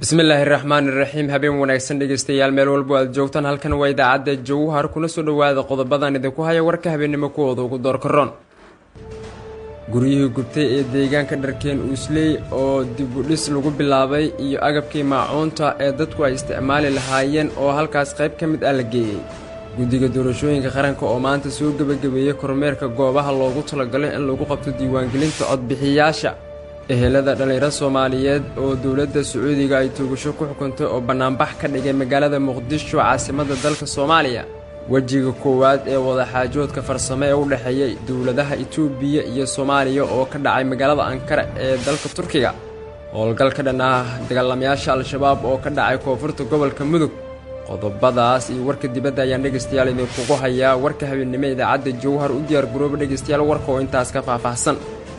bismillaahi raxmaani raxiim habeen wanaagsan dhegeystayaal meel walbo aad joogtaan halkan waa idaacadda jawhar kuna soo dhowaada qodobadan idinku haya warka habeennimo kuwooda ugu doorkaroon guryihii gubtay ee deegaanka dharkeen uusley oo dibudhis lagu bilaabay iyo agabkii maacuunta ee dadku ay isticmaali lahaayeen oo halkaas qayb ka mid ah la geeyey guddiga doorashooyinka qaranka oo maanta soo gebagabeeyey kormeerka goobaha loogu talagalay in lagu qabto diiwaangelinta codbixiyaasha ehelada dhallinyaro soomaaliyeed oo dowladda sacuudiga ay toogasho ku xukuntay oo bannaanbax ka dhigay magaalada muqdisho caasimadda dalka soomaaliya wejiga koowaad ee wadaxaajoodka farsamo ee u dhexeeyey dowladaha itoobiya iyo soomaaliya oo ka dhacay magaalada ankara ee dalka turkiga howlgal ka dhan ah dagaalamayaasha al-shabaab oo ka dhacay koonfurta gobolka mudug qodobadaas iyo warka dibadda ayaan dhegaystayaal idinkugu hayaa warka habeennimo idaacadda jowhar u diyaar garooba dhegaystayaal warka oo intaas ka faahfaahsan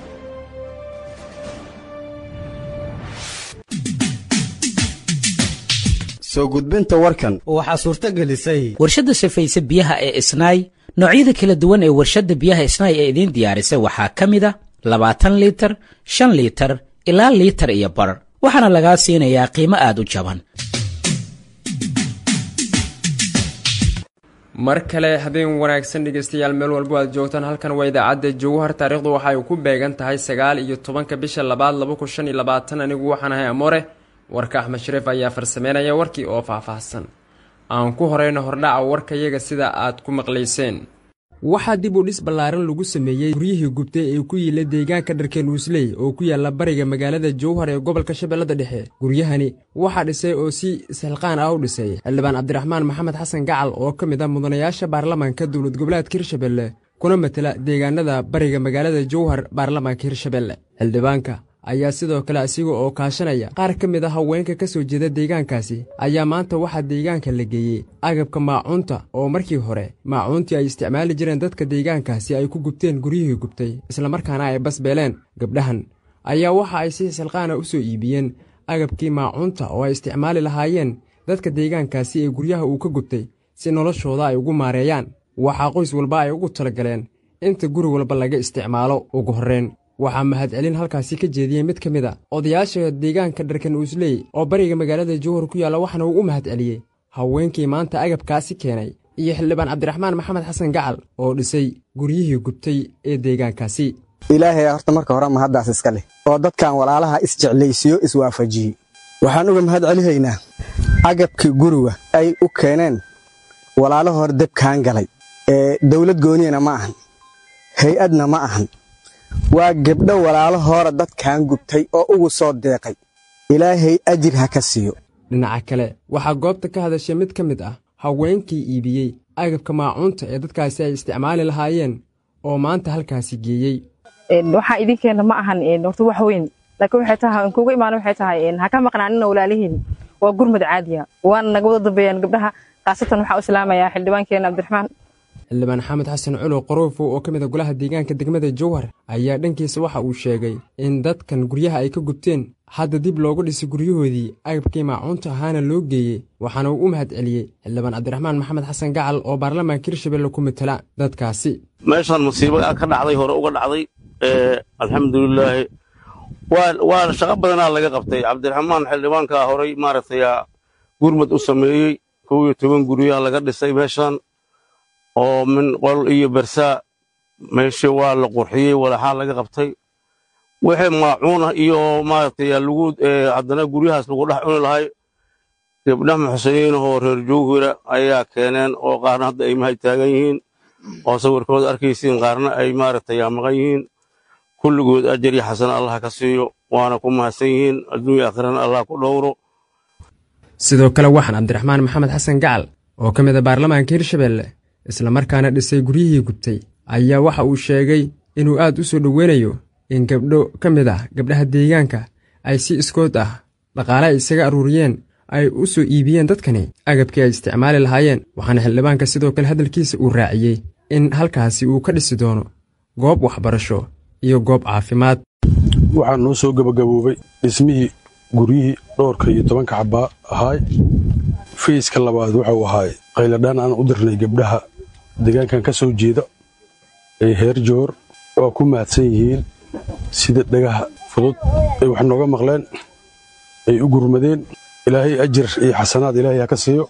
soo gudbinta warkan waxaa suurto gelisay warshadda safayse biyaha ee isnaay noocyada kala duwan ee warshadda biyaha isnaay ee idiin diyaarisay waxaa ka mid a labaatan liitar shan liitar ilaa liitar iyo bar waxaana lagaa siinayaa qiimo aad u jaban mar kale habeen wanaagsan dhegaystayaal meel walbo aad joogtaan halkan waa idaacadda jowhar taariikhdu waxa ay ku beegan tahay sagaal iyo tobanka bisha labaad laba kun shan iyo labaatan anigu waxaan ahay amoore warka axmed shariif ayaa farsameynaya warkii oo faahfaahsan aan ku horeyno hordhaca warkayaga sida aad ku maqlayseen waxaa dib u dhis ballaaran lagu sameeyey guryihii gubtay ee ku yiila deegaanka dharkeen uusley oo ku yaalla bariga magaalada jowhar ee gobolka shabeellada dhexe guryahani waxaa dhisay oo si isxilqaan ah u dhisay xildhibaan cabdiraxmaan maxamed xasan gacal oo ka mid ah mudanayaasha baarlamaanka dowlad goboleedka hirshabelle kuna matela deegaanada bariga magaalada jowhar baarlamaanka hirshabelle xildhibaanka ayaa sidoo kale asiga oo kaashanaya qaar ka mid a haweenka ka soo jeeda deegaankaasi ayaa maanta waxaa deegaanka la geeyey agabka maacuunta oo markii hore maacuuntii ay isticmaali jireen dadka deegaankaasi ay ku gubteen guryihii gubtay islamarkaana ay basbeeleen gabdhahan ayaa waxa ay si xilqaana u soo iibiyeen agabkii maacuunta oo ay isticmaali lahaayeen dadka deegaankaasi ee guryaha uu ka gubtay si noloshooda ay ugu maareeyaan waxaa qoys walba ay ugu talagaleen inta guri walba laga isticmaalo ugu horreyn waxaa mahadcelin halkaasi ka jeediyey mid ka mid a odayaasha deegaanka dharkan uusley oo bariga magaalada jowhar ku yaalla waxaana uu u mahadceliyey haweenkii maanta agabkaasi keenay iyo xildhibaan cabdiraxmaan maxamed xasan gacal oo dhisay guryihii gubtay ee deegaankaasi ilaahay horta marka hore mahaddaas iska leh oo dadkan walaalaha isjeclaysiyo iswaafajiyey waxaan uga mahad celihaynaa agabkii guriga ay u keeneen walaalo hore debkaan galay ee dawlad gooniyana ma ahan hay-adna ma ahan waa gebdho walaalo hoora dadkan gubtay oo ugu soo deeqay ilaahay ajir ha ka siiyo dhinaca kale waxaa goobta ka hadashay mid ka mid ah haweenkii iibiyey agabka maacuunta ee dadkaasi ay isticmaali lahaayeen oo maanta halkaasi geeyey waxaa idinkeenna ma ahan horta wax weyn laakiin waxay tahay aan kuuga imaana waxay tahay ha ka maqnaanina walaalihiin waa gurmud caadiya waana naga wada dambeeyaan gabdhaha khaasatan waxaa u islaamayaa xildhibaankeena cabdiraxmaan xildhibaan xamed xasan culow qoroofow oo ka mid a golaha deegaanka degmada jowhar ayaa dhankiisa waxa uu sheegay in dadkan guryaha ay ka gubteen hadda dib loogu dhisay guryahoodii agabkii maacuunta ahaana loo geeyey waxaana uu u mahad celiyey xildhibaan cabdiraxmaan maxamed xasan gacal oo baarlamaanka hirshabelle ku matela dadkaasi meeshaan musiibo ka dhacday hore uga dhacday alxamdulilaahi waa shaqo badanaa laga qabtay cabdiraxmaan xildhibaankaa horay maaragtay gurmad u sameeyey kow iyo toban guryaha laga dhisay meeshaan oo min qol iyo bersaa meesha waa la qurxiyey walaxaa laga qabtay wixii maacuuna iyo maaragtay lagu haddana guryahaas lagu dhex cuni lahay gabdhaha muxsiniinahoo reer jowhira ayaa keeneen oo qaarna hadda ay mahay taagan yihiin oo sawirkooda arkaysiin qaarna ay maaragtay maqan yihiin kulligood ajar iyo xasana allah ka siiyo waana ku mahadsan yihiin adduunya aakhirana allah ku dhowro sidoo kale waxaan cabdiraxmaan maxamed xasan gacal oo ka mid a baarlamaanka hirshabelle islamarkaana dhisay guryihii gubtay ayaa waxa uu sheegay inuu aad u soo dhoweynayo in gabdho ka mid ah gabdhaha deegaanka ay si iskood ah dhaqaale ay isaga aruuriyeen ay u soo iibiyeen dadkani agabkii ay isticmaali lahaayeen waxaana xildhibaanka sidoo kale hadalkiisa uu raaciyey in halkaasi uu ka dhisi doono goob waxbarasho iyo goob caafimaad waxaa noo soo gebagaboobay dhismihii guryihii dhowrka iyo tobanka cabbaa ahaay fayska labaad wuxuu ahaay qayladhaan aan u dirnay gabdhaha deegaankan ka soo jeeda ee heer joor waa ku mahadsan yihiin sida dhagaha fudud ay wax nooga maqleen ay u gurmadeen ilaahay ajir iyo xasanaad ilaahay ha ka siiyo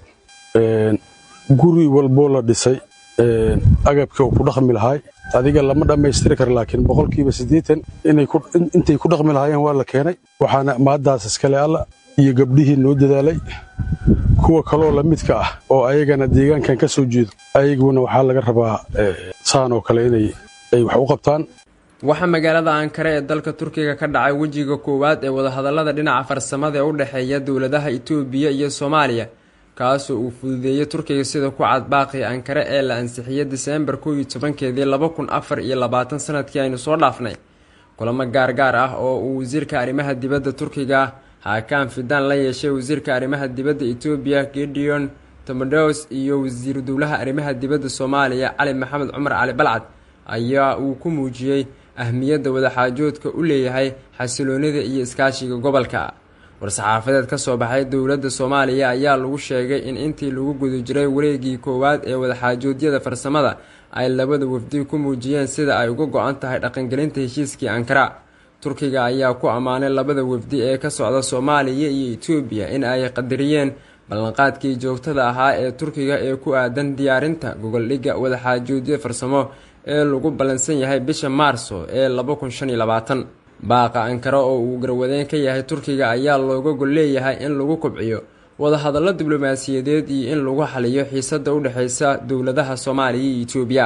guri walboo la dhisay agabkii uu ku dhaqmi lahaay adiga lama dhammaystiri kara laakiin boqolkiiba siddeetan intay ku dhaqmi lahaayeen waa la keenay waxaana maaddaas iskale alla iyo gabdhihii noo dadaalay kuwa kaloo la midka ah oo ayagana deegaankan ka soo jeedo ayaguna waxaa laga rabaa saan oo kale inay ay wax u qabtaan waxaa magaalada ankare ee dalka turkiga ka dhacay wejiga koowaad ee wadahadallada dhinaca farsamada ee u dhexeeya dowladaha itoobiya iyo soomaaliya kaasoo uu fududeeyey turkiga sida ku cad baaqii ankare ee la ansixiyey diseembar kow iyo tobankeedii laba kun afar iyo labaatan sanadkii aynu soo dhaafnay kulamo gaargaar ah oo uu wasiirka arrimaha dibadda turkiga haakaan fidaan la yeeshay wasiirka arrimaha dibadda etoobiya gideon tomodos iyo wasiiru dowlaha arrimaha dibadda soomaaliya cali maxamed cumar cali balcad ayaa uu ku muujiyey ahmiyadda wadaxaajoodka u leeyahay xasiloonida iyo iskaashiga gobolka war-saxaafadeed ka soo baxay dowladda soomaaliya ayaa lagu sheegay in intii lagu guda jiray wareegii koowaad ee wadaxaajoodyada farsamada ay labada wafdi ku muujiyeen sida ay uga go-an tahay dhaqangelinta heshiiskii ankara turkiga ayaa ku ammaanay labada wafdi ee ka socda soomaaliya iyo etoobiya in ay qadariyeen ballanqaadkii joogtada ahaa ee turkiga ee ku aadan diyaarinta gogoldhigga wadaxaajoodyo farsamo ee lagu ballansan yahay bisha maarso ee laba kun shan iyo labaatan baaqa ankara oo uu garwadeen ka yahay turkiga ayaa looga gol leeyahay in lagu kobciyo wadahadallo diblomaasiyadeed iyo in lagu xaliyo xiisadda u dhexeysa dowladaha soomaaliya iyo etoobiya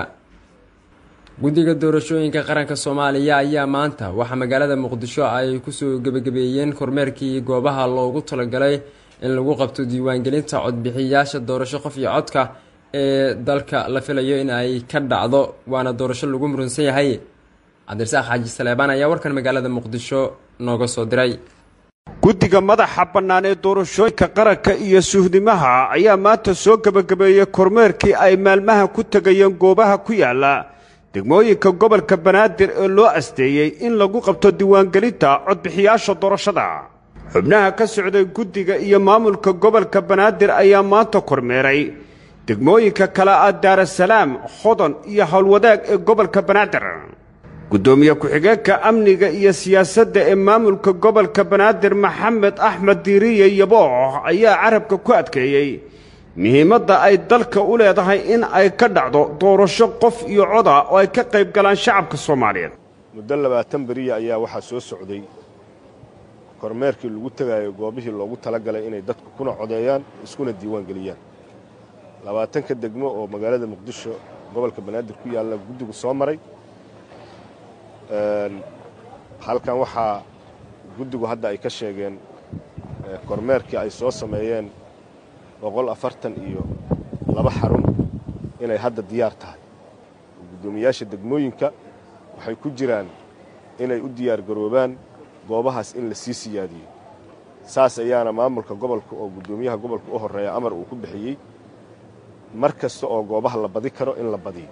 guddiga doorashooyinka qaranka soomaaliya ayaa maanta waxaa magaalada muqdisho ay kusoo gebagabeeyeen kormeerkii goobaha loogu talagalay in lagu qabto diiwaangelinta codbixiyayaasha doorasho qof iyo codka ee dalka la filayo in ay ka dhacdo waana doorasho lagu murunsan yahay cabdirasaaq xaaji saleebaan ayaa warkan magaalada muqdisho nooga soo diray guddiga madaxa bannaan ee doorashooyinka qaranka iyo suhdimaha ayaa maanta soo gebagabeeyey kormeerkii ay maalmaha ku tegayeen goobaha ku yaalla degmooyinka gobolka banaadir ee loo asteeyey in lagu qabto diiwaangelinta codbixiyaasha doorashada xubnaha ka socday guddiga iyo maamulka gobolka banaadir ayaa maanta kormeeray degmooyinka kale ah daarasalaam hodon iyo howlwadaag ee gobolka banaadir guddoomiye ku-xigeenka amniga iyo siyaasadda ee maamulka gobolka banaadir maxamed axmed diiriye yaboox ayaa carabka ku adkeeyey muhiimadda ay dalka u leedahay in ay ka dhacdo doorasho qof iyo coda oo ay ka qayb galaan shacabka soomaaliyeed muddo labaatan beriya ayaa waxaa soo socday kormeerkii lagu tegaayo goobihii loogu talagalay inay dadku kuna codeeyaan iskuna diiwaan geliyaan labaatanka degmo oo magaalada muqdisho gobolka banaadir ku yaalla guddigu soo maray halkan waxaa guddigu hadda ay ka sheegeen kormeerkii ay soo sameeyeen boqol afartan iyo laba xarun inay hadda diyaar tahay guddoomiyaasha degmooyinka waxay ku jiraan inay u diyaar garoobaan goobahaas in la sii siyaadiyo saas ayaana maamulka gobolka oo guddoomiyaha gobolka u horreeya amar uu ku bixiyey mar kasta oo goobaha la badi karo in la badiyo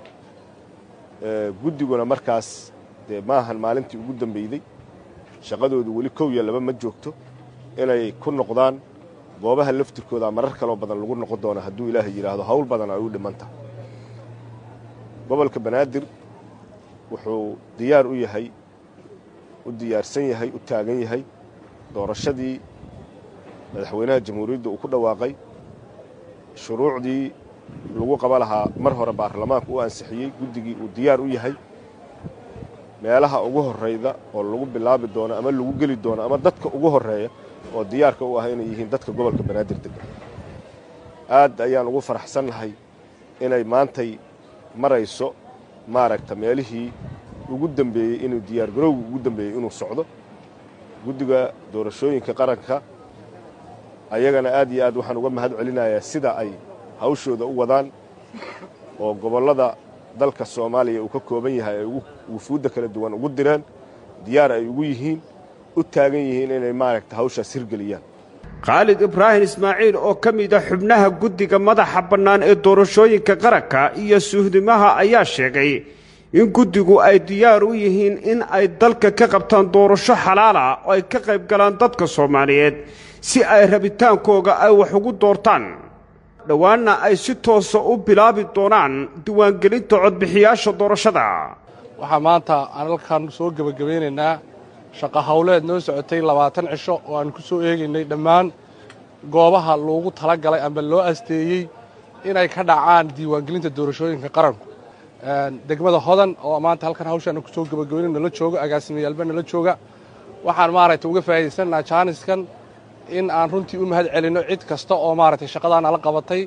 guddiguna markaas dee maahan maalintii ugu dambeyday shaqadoodu weli kow iyo laba ma joogto inay ku noqdaan goobaha laftirkooda marar kaloo badan lagu noqon doona hadduu ilaahay yidhaahdo hawl badan ay u dhiman tahay gobolka banaadir wuxuu diyaar u yahay u diyaarsan yahay u taagan yahay doorashadii madaxweynaha jamhuuriyadda uu ku dhawaaqay shuruucdii lagu qaba lahaa mar hore baarlamaanka u ansixiyey guddigii uu diyaar u yahay meelaha ugu horrayda oo lagu bilaabi doono ama lagu geli doono ama dadka ugu horreeya oo diyaarka u ah inay yihiin dadka gobolka banaadir degan aad ayaan ugu faraxsannahay inay maantay marayso maaragta meelihii ugu dambeeyey inuu diyaargarowga ugu dambeeyey inuu socdo guddiga doorashooyinka qaranka ayagana aad iyo aad waxaan uga mahad celinayaa sida ay hawshooda u wadaan oo gobollada dalka soomaaliya uu ka kooban yahay ay wufuudda kala duwan ugu direen diyaar ay ugu yihiin u taagan yihiin inay maaragta hawshaas hirgeliyaan khaalid ibraahim ismaaciil oo ka mid a xubnaha guddiga madaxa bannaan ee doorashooyinka qaranka iyo suhdimaha ayaa sheegay in guddigu ay diyaar u yihiin in ay dalka ka qabtaan doorasho xalaala oo ay ka qayb galaan dadka soomaaliyeed si ay rabitaankooga ay wax ugu doortaan dhowaanna ay si toosa u bilaabi doonaan diiwaangelinta codbixiyaasha doorashada waxaa maanta aan halkan soo gebagabeynaynaa shaqa hawleed noo socotay labaatan cisho oo aan ku soo eegaynay dhammaan goobaha loogu talagalay amba loo asteeyey inay ka dhacaan diiwaangelinta doorashooyinka qaranku degmada hodan oo maanta halkan hawshaana kusoo gebagabayno nala jooga agaasimiyaalba nala jooga waxaan maaragtay uga faa'iidaysannaha jaaniskan in aan runtii u mahad celinno cid kasta oo maaragtay shaqadaana la qabatay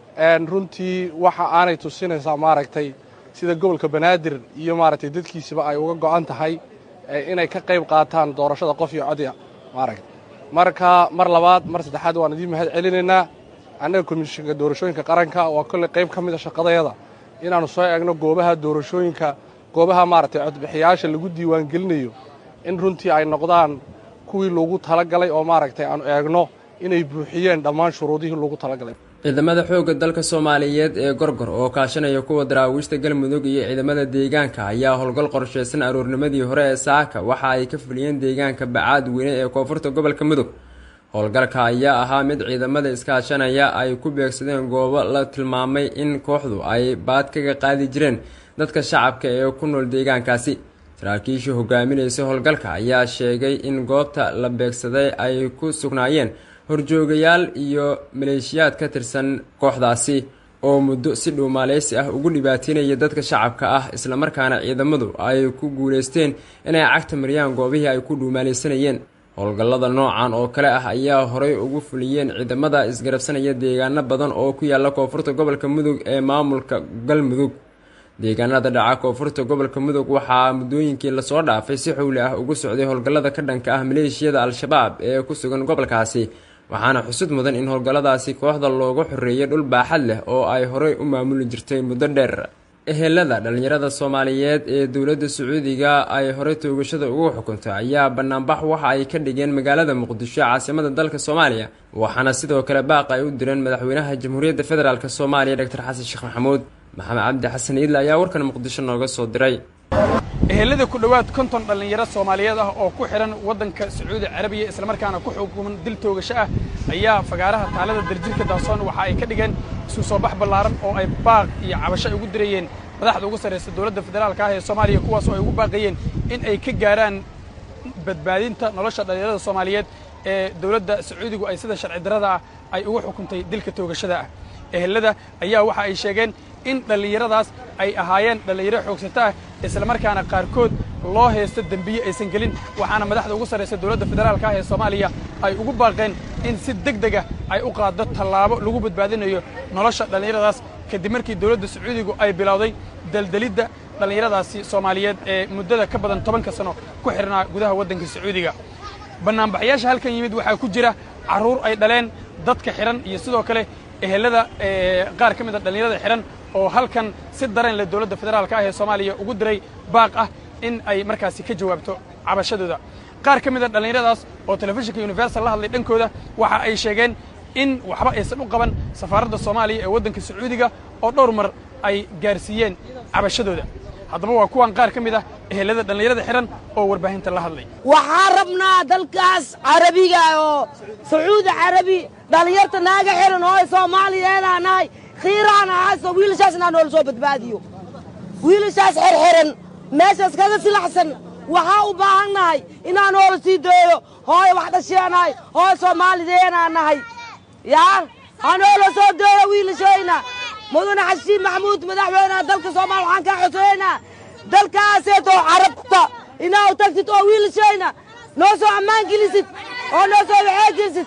runtii waxa aanay tusinaysaa maaragtay sida gobolka banaadir iyo maaragtay dadkiisiba ay uga go'an tahay inay ka qayb qaataan doorashada qof iyo codya maaragta marka mar labaad mar saddexaad waan idiin mahad celinaynaa annaga komishinka doorashooyinka qaranka waa kolley qayb ka mid a shaqadayada inaannu soo eegno goobaha doorashooyinka goobaha maaragtay codbixiyaasha lagu diiwaangelinayo in runtii ay noqdaan kuwii loogu talagalay oo maaragtay aanu eegno inay buuxiyeen dhammaan shuruudihii loogu talagalay ciidamada xoogga dalka soomaaliyeed ee gorgor oo kaashanaya kuwa daraawiishta galmudug iyo ciidamada deegaanka ayaa howlgal qorsheysan aroornimadii hore ee saaka waxa ay ka fuliyeen deegaanka bacaad weyne ee koonfurta gobolka mudug howlgalka ayaa ahaa mid ciidamada iskaashanaya ay ku beegsadeen goobo la tilmaamay in kooxdu ay baad kaga qaadi jireen dadka shacabka ee ku nool deegaankaasi saraakiishii hogaaminaysa howlgalka ayaa sheegay in goobta la beegsaday ay ku sugnaayeen horjoogayaal iyo maleeshiyaad ka tirsan kooxdaasi oo muddo si dhuumaaleysi ah ugu dhibaateynaya dadka shacabka ah islamarkaana ciidamadu ay ku guuleysteen inay cagta mariyaan goobihii ay ku dhuumaaleysanayeen howlgallada noocan oo kale ah ayaa horey ugu fuliyeen ciidamada isgarabsanaya deegaano badan oo ku yaala koonfurta gobolka mudug ee maamulka galmudug deegaanada dhaca koonfurta gobolka mudug waxaa muddooyinkii lasoo dhaafay si xowli ah ugu socday howlgallada ka dhanka ah maleeshiyada al-shabaab ee ku sugan gobolkaasi waxaana xusud mudan in howlgalladaasi kooxda looga xoreeyay dhul baaxad leh oo ay horey u maamuli jirtay muddo dheer ehelada dhallinyarada soomaaliyeed ee dowladda sacuudiga ay horey toogashada ugu xukuntay ayaa banaanbax waxa ay ka dhigeen magaalada muqdisho caasimada dalka soomaaliya waxaana sidoo kale baaq ay u direen madaxweynaha jamhuuriyadda federaalk soomaaliya doctor xasan sheekh maxamuud maxamed cabdi xasan iidle ayaa warkan muqdisho nooga soo diray ehelada ku dhowaad konton dhallinyaro soomaaliyeed ah oo ku xidhan waddanka sacuudi carabiya islamarkaana ku xukuman dil toogasho ah ayaa fagaaraha taalada darjirka daasoon waxa ay ka dhigeen isu soo bax ballaaran oo ay baaq iyo cabasho ay ugu dirayeen madaxda ugu sarraysa dowladda federaalka ah ee soomaaliya kuwaas oo ay ugu baaqayeen in ay ka gaaraan badbaadinta nolosha dhallinyarada soomaaliyeed ee dowladda sacuudigu ay sida sharci darrada ah ay ugu xukuntay dilka toogashada ah ehelada ayaa waxa ay sheegeen in dhallinyaradaas ay ahaayeen dhallinyaro xoogsato ah islamarkaana qaarkood loo haysto dembiye aysan gelin waxaana madaxda ugu sarraysa dowladda federaalka ah ee soomaaliya ay ugu baaqeen in si deg dega ay u qaaddo tallaabo lagu badbaadinayo nolosha dhallinyaradaas kadib markii dowladda sacuudigu ay bilowday daldalidda dhallinyaradaasi soomaaliyeed ee muddada ka badan tobanka sano ku xidhnaa gudaha waddanka sacuudiga bannaanbaxyaasha halkan yimid waxaa ku jira carruur ay dhaleen dadka xidhan iyo sidoo kale ehelada qaar ka mid a dhallinyarada xidhan oo halkan si dareen leh dowladda federaalka ah ee soomaaliya ugu diray baaq ah in ay markaasi ka jawaabto cabashadooda qaar ka mid a dhallinyaradaas oo telefishinka universal la hadlay dhankooda waxa ay sheegeen in waxba aysan u qaban safaaradda soomaaliya ee waddanka sacuudiga oo dhowr mar ay gaarsiiyeen cabashadooda haddaba waa kuwan qaar ka mid ah ehelada dhallinyarada xidhan oo warbaahinta la hadlay waxaa rabnaa dalkaas carabiga oo sacuudi carabi dhallinyarta naaga xihan oo soomaaliyeedaa nahay khiiraan ahayso wiilashaas inaa noola soo badbaadiyo wiilashaas xerxiran meeshaas kaga silaxsan waxaa u baahan nahay inaa noola sii dooyo hooy wax dhasheenahay hooy soomaalideenaa nahay yaa ha noola soo dooyo wiilashayna mudane xashiin maxamuud madaxweynaha dalka soomaaliya waxaan kaa xoseynaa dalkaaseetoo carabta inaa u tagtid oo wiilashayna noo soo ammaan gelisid oo noo soo waxee gelisid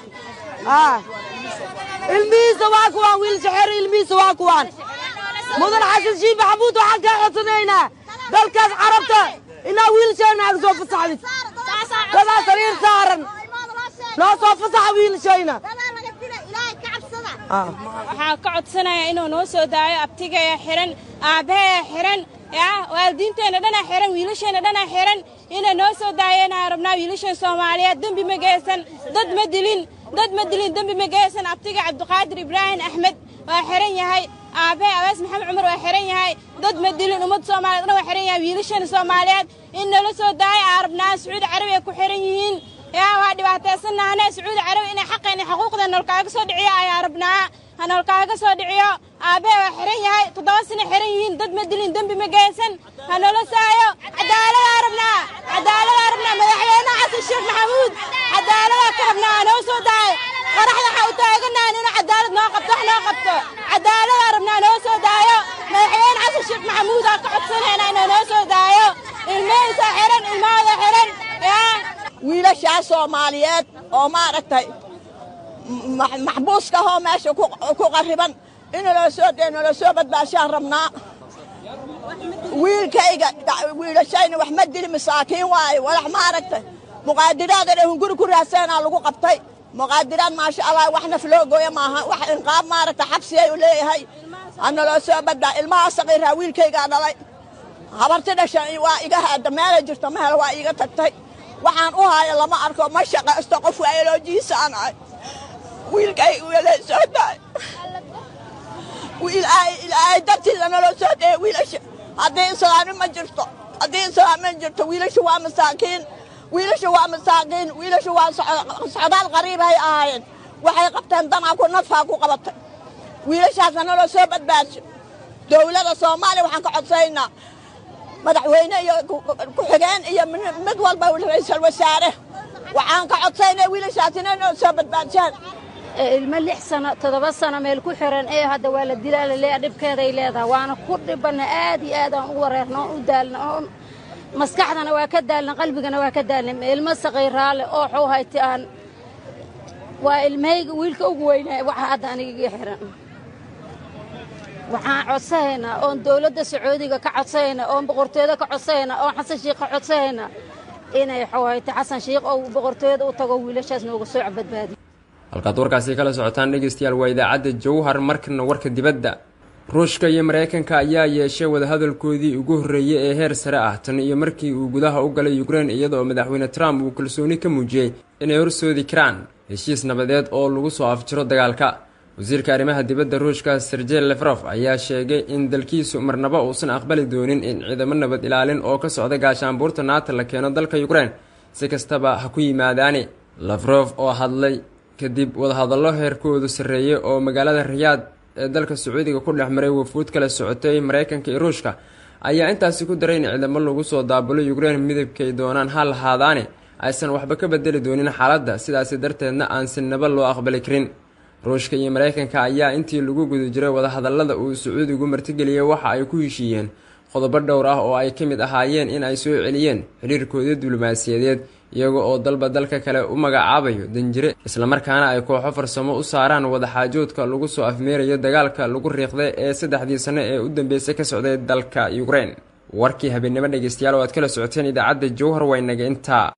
ilmihiisa waa kuwaan wiilasha xere ilmihiisa waa kuwaan mudane xasan shiin maxamuud waxaan kaa codsanaynaa dalkaas carabta inaa wiilashayna aga soo fasaxdid dadaa sariir saaran noo soo fasaxa wiilashayna waxaan ka codsanayaa inuu noo soo daayo abtigaya xihan aabbaheya xihan yaa waalidiinteenna dhanaa xihan wiilasheenna dhanaa xihan inay noo soo daayeenaa rabnaa wiilashan soomaaliyeed dembi ma geysan dad ma dilin dad ma dilin dembi ma geysan abtiga cabdiqaadir ibraahim axmed waa xihan yahay aabbahe abaas maxamed cumar waa xihan yahay dad ma dilin ummadda soomaaliyeed dhan waa xihan yahay wiilashan soomaaliyeed in noola soo daayo aa rabnaa sacuudi carabi ay ku xihan yihiin yaa waa dhibaataysannahanee sacuudi carabi inay xaqeenna xuquuqda noolkaaga soo dhiciyo ayaa rabnaa ha noolkaaga soo dhiciyo aabbahe waa xihan yahay toddoba sano xihan yihiin dad ma dilin dembi ma geysan ha noola saayo cadaaladaa rabnaa cadaaladaa rabnaa madaxweynaha xasan sheekh maxamuud cadaaladaa ka rabnaa ha noo soo daayo qaraxda waxaa u qabto cadaaladaan rabnaa noo soo daayo madaxweyne xasan sheekh maxamuudaa ka codsanaynaa inuu noo soo daayo ilmihiisa xihan ilmahooda xihan yaa wiilashaa soomaaliyeed oo maaragtay maxbuuska ahoo meesha ku qarriban inaloo soo dee nala soo badbaashaan rabnaa wiilkayga wiilashayna wax ma dili masaakiin waaye walax maaragtay muqaadiraadana hunguri ku raaseenaa lagu qabtay muqaadiraad maasha allah wax naf loo gooya maaha wax inqaab maaragtay xabsiyay u leeyahay hanaloo soo badbaa ilmaha saqiiraa wiilkaygaa dhalay habarti dhashan waa iga haada meelay jirto mehel waa iiga tagtay waxaan u haayo lama arko ma shaqaysto qof waayoloojiisaan ahay wiilkay wiilay soo daay ilaahay dartiisa naloo soo dee wiilasha haddii islaami ma jirto haddii islaami ma jirto wiilasha waa masaakiin wiilasha waa masaakiin wiilasha waa socdaal qariibay ahaayeen waxay qabteen danaa ku nadfaa ku qabatay wiilashaasna naloo soo badbaasho dowladda soomaaliya waxaan ka codsaynaa madaxweyne iyo ku-xigeen iyo mid walba ra'iisul wasaare waxaan ka codsaynaa wiilashaas inay noo soo badbaadishaan ilmo lix sano toddoba sano meel ku xiran ee hadda waa la dilaa laleeya dhibkeeday leedahay waana ku dhibanna aad iyo aad aan u wareerno oon u daalna oon maskaxdana waa ka daalna qalbigana waa ka daalna ilmo saqiiraale oo xuu hayti aan waa ilmahayga wiilka ugu weynaa waxa hadda aniga xiran waxaan codsanaynaa oon dowladda sacuudiga ka codsanaynaa oon boqortooyada ka codsanaynaa oon xasan shiikh ka codsanaynaa inay xawayto xasan shiikh oo boqortooyada u tago wiilashaas nooga soo badbaadiyo halkaad warkaasi kala socotaan dhegeystayaal waa idaacadda jawhar markana warka dibadda ruushka iyo mareykanka ayaa yeeshay wadahadalkoodii ugu horreeyey ee heer sare ah tan iyo markii uu gudaha u galay ukrein iyadoo madaxweyne trump uu kalsooni ka muujiyey inay horsoodi karaan heshiis nabadeed oo lagu soo afjiro dagaalka wasiirka arrimaha dibadda ruushka sergey lefrof ayaa sheegay in dalkiisu marnaba uusan aqbali doonin in ciidamo nabad ilaalin oo ka socda gaashaanbuurta naata la keeno dalka ukrein si kastaba ha ku yimaadaani lefrof oo hadlay kadib wadahadallo heerkoodu sarreeyey oo magaalada riyaad ee dalka sacuudiga ku dhex maray wafuud kala socotay mareykanka iyo ruushka ayaa intaasi ku daray in ciidamo lagu soo daabulo ukrein midabkay doonaan ha lahaadaane aysan waxba ka bedeli doonin xaaladda sidaasi darteedna aan sinaba loo aqbali karin ruushka iyo mareykanka ayaa intii lagu guda jiray wadahadallada uu sacuudigu martigeliyey waxa ay ku heshiiyeen qodobo dhowr ah oo ay ka mid ahaayeen in ay soo celiyeen xiriirkoodii diblomaasiyadeed iyaga oo dalba dalka kale u magacaabayo danjire islamarkaana ay kooxo farsamo u saaraan wadaxaajoodka lagu soo afmeerayo dagaalka lagu riiqday ee saddexdii sano ee u dambeysay ka socday dalka ukrein warkii habeennimo dhegeystayaal oo aad kala socoteen idaacadda jowhar waynaga intaa